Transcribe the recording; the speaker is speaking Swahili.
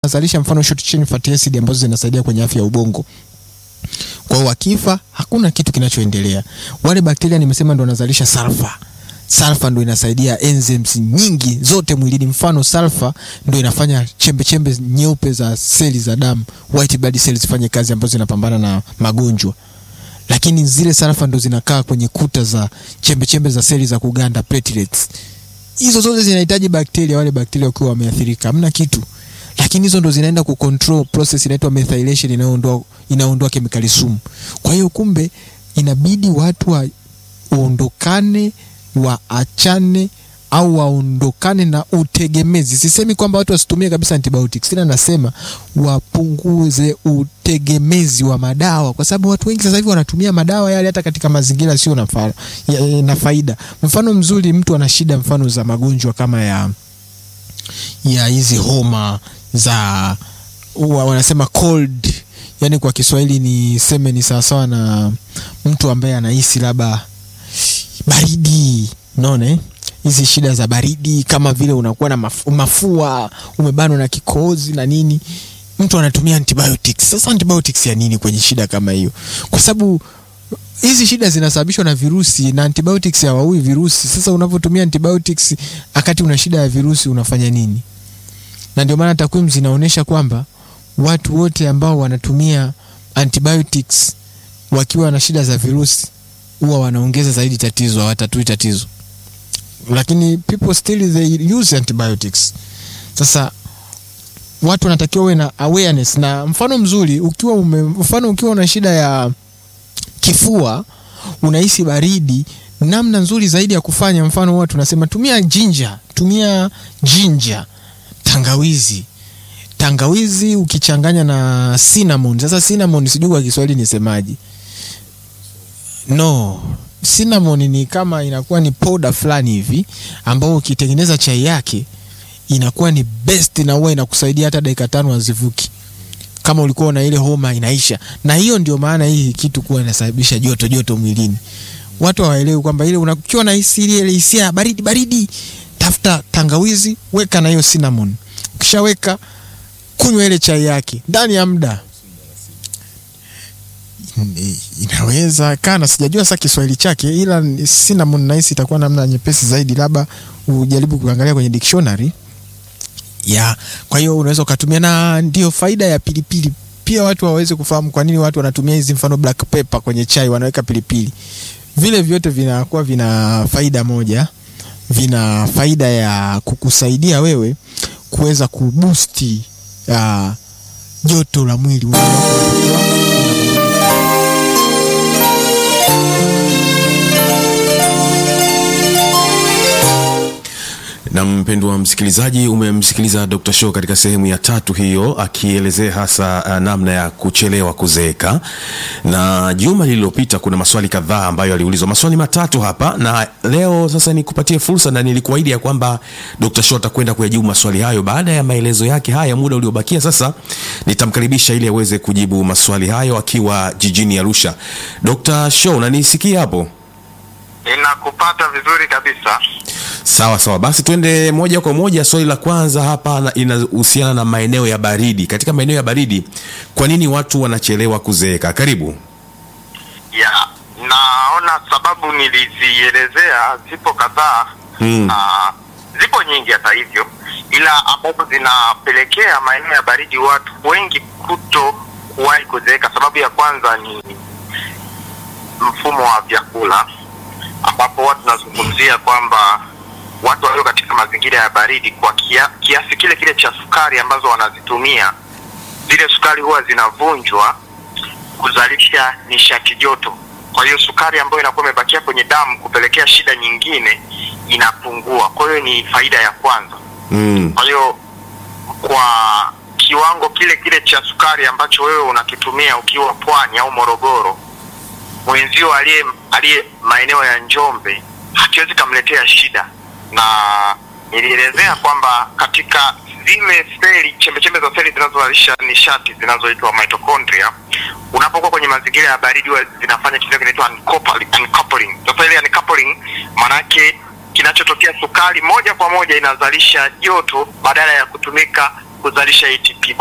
wanazalisha mfano short chain fatty acid ambazo zinasaidia kwenye afya ya ubongo. Kwa hiyo wakifa hakuna kitu kinachoendelea. Wale bakteria nimesema ndo wanazalisha sulfa. Sulfa ndo inasaidia enzymes nyingi zote mwilini. Mfano sulfa ndo inafanya chembe chembe nyeupe za seli za damu, white blood cells zifanye kazi ambazo zinapambana na magonjwa. Lakini zile sulfa ndo zinakaa kwenye kuta za chembe chembe za seli za kuganda platelets. Hizo zote zinahitaji bakteria, wale bakteria wakiwa wameathirika, hamna kitu lakini hizo ndo zinaenda kucontrol process inaitwa methylation inayoondoa inaondoa kemikali sumu. Kwa hiyo kumbe inabidi watu wa, waondokane waachane au waondokane na utegemezi. Sisemi kwamba watu wasitumie kabisa antibiotics, ila nasema wapunguze utegemezi wa madawa, kwa sababu watu wengi sasa hivi wanatumia madawa yale hata katika mazingira sio na, fa, ya, na faida. Mfano mzuri, mtu ana shida mfano za magonjwa kama ya ya hizi homa za uwa, wanasema cold, yani kwa Kiswahili ni seme ni sawasawa na mtu ambaye anahisi labda baridi, unaona eh? hizi shida za baridi kama vile unakuwa na mafu, mafua umebanwa na kikohozi na nini, mtu anatumia antibiotics. Sasa antibiotics ya nini kwenye shida kama hiyo? Kwa sababu hizi shida zinasababishwa na virusi na antibiotics hawaui virusi. Sasa unapotumia antibiotics wakati una shida ya virusi unafanya nini? Na ndio maana takwimu zinaonyesha kwamba watu wote ambao wanatumia antibiotics wakiwa na shida za virusi huwa wanaongeza zaidi tatizo, hawatatui tatizo, lakini people still they use antibiotics. Sasa watu wanatakiwa uwe na awareness, na mfano mzuri ukiwa ume, mfano ukiwa una shida ya kifua unahisi baridi, namna nzuri zaidi ya kufanya, mfano huwa tunasema tumia ginger, tumia ginger, tangawizi. Tangawizi ukichanganya na cinnamon. Sasa cinnamon sijui kwa Kiswahili nisemaje. No, cinnamon ni kama inakuwa ni powder fulani hivi ambao ukitengeneza chai yake inakuwa ni best na huwa inakusaidia hata dakika tano hazivuki kama ulikuwa na ile homa inaisha. Na hiyo ndio maana hii kitu kuwa inasababisha joto joto mwilini. Watu hawaelewi kwamba ile unakiwa na hisi ile hisia baridi baridi, tafuta tangawizi, weka na hiyo cinnamon. Ukishaweka kunywa ile chai yake ndani ya muda inaweza kana, sijajua sasa Kiswahili chake, ila cinnamon nahisi itakuwa namna nyepesi zaidi, labda ujaribu kuangalia kwenye dictionary ya kwa hiyo unaweza ukatumia, na ndio faida ya pilipili pia. Watu waweze kufahamu kwa nini watu wanatumia hizi, mfano black pepper kwenye chai, wanaweka pilipili. Vile vyote vinakuwa vina faida moja, vina faida ya kukusaidia wewe kuweza kubusti uh, joto la mwili na mpendwa msikilizaji, umemsikiliza Dr. Show katika sehemu ya tatu hiyo akielezea hasa uh, namna ya kuchelewa kuzeeka. Na juma lililopita kuna maswali kadhaa ambayo aliulizwa, maswali matatu hapa, na leo sasa nikupatie fursa, na nilikuahidi ya kwamba Dr. Show atakwenda kuyajibu maswali hayo. Baada ya maelezo yake haya, muda uliobakia sasa nitamkaribisha ili aweze kujibu maswali hayo akiwa jijini Arusha. Dr. Show, unanisikia hapo? Ninakupata vizuri kabisa. Sawa sawa, basi twende moja kwa moja. Swali la kwanza hapa inahusiana na maeneo ya baridi. Katika maeneo ya baridi, kwa nini watu wanachelewa kuzeeka? Karibu. Ya, naona sababu nilizielezea zipo kadhaa Hmm. na zipo nyingi hata hivyo, ila ambazo zinapelekea maeneo ya baridi watu wengi kuto kuwahi kuzeeka. Sababu ya kwanza ni mfumo wa vyakula, ambapo watu tunazungumzia kwamba watu walio katika mazingira ya baridi kwa kia, kiasi kile kile cha sukari ambazo wanazitumia, zile sukari huwa zinavunjwa kuzalisha nishati joto. Kwa hiyo sukari ambayo inakuwa imebakia kwenye damu kupelekea shida nyingine inapungua. Kwa hiyo ni faida ya kwanza. Mm. Kwa hiyo kwa kiwango kile kile cha sukari ambacho wewe unakitumia ukiwa Pwani au Morogoro, mwenzio aliye aliye maeneo ya Njombe hakiwezi kamletea shida, na nilielezea kwamba katika zile seli chembechembe za seli zinazozalisha nishati zinazoitwa mitochondria, unapokuwa kwenye mazingira ya baridi huwa zinafanya kitu kinaitwa uncoupling. uncoupling. Sasa ile uncoupling maanake kinachotokea sukari moja kwa moja inazalisha joto badala ya kutumika kuzalisha ATP.